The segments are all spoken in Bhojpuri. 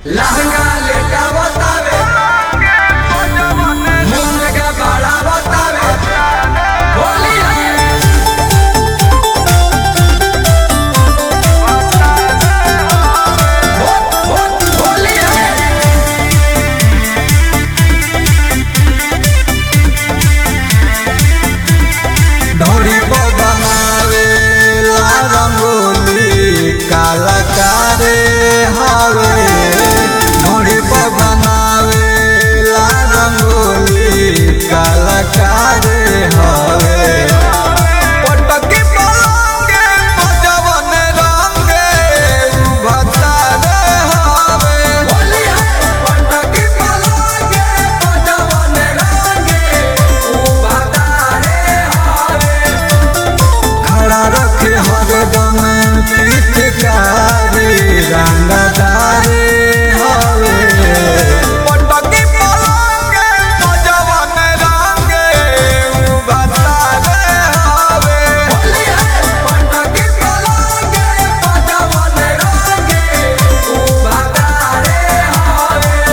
लहंगा लेटा बतावे मुंह के बड़ा बतावे होली है हो- हो- होली है ढोरी को बनावे ला रंगोली कलाकारे हवे ढोरी को बनावे ला रंगोली कलाकारे हवे पटकी पलंगे बजवन रंगे भतारे हवे होली है पटकी पलंगे बजवन रंगे ऊ बतारे हावे खड़ा रखे हरदम पिचकारी रंगदारे हवे पटकी पलंगे बजवन रंगे भतारे हवे होली है पटकी पलंगे बजवन रंगे ऊ बतारे हावे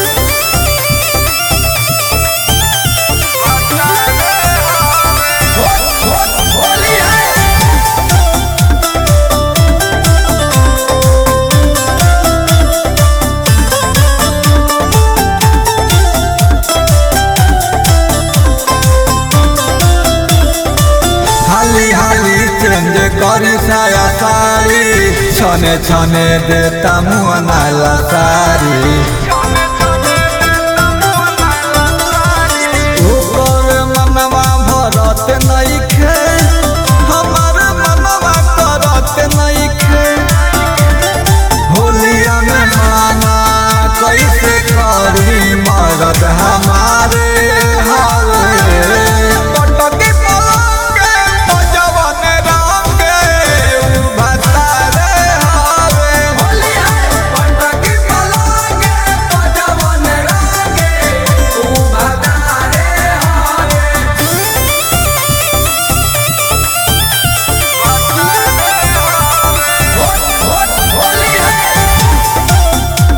हो- हो- होली है हाली हाली चेंज करी साया साड़ी छने छने देता मुँह नाला साड़ी ऊपर मनवा भरत नइखे हमार मनवा करत नइखे होलिया में माना कैसे करी मरद हमारे हवे पटकी पलंगे बजवन रंगे भतारे हवे होली है पटकी पलंगे बजवन रंगे ऊ बतारे हावे हो- हो- होली है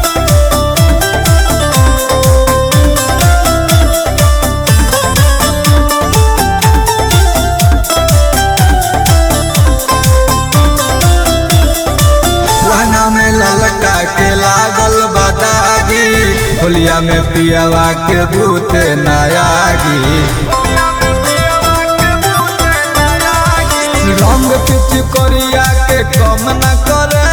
रहना में ललका के लागल बदागी होलिया में पियावा के भूते नयागी रंग पिच करिया के कम न करे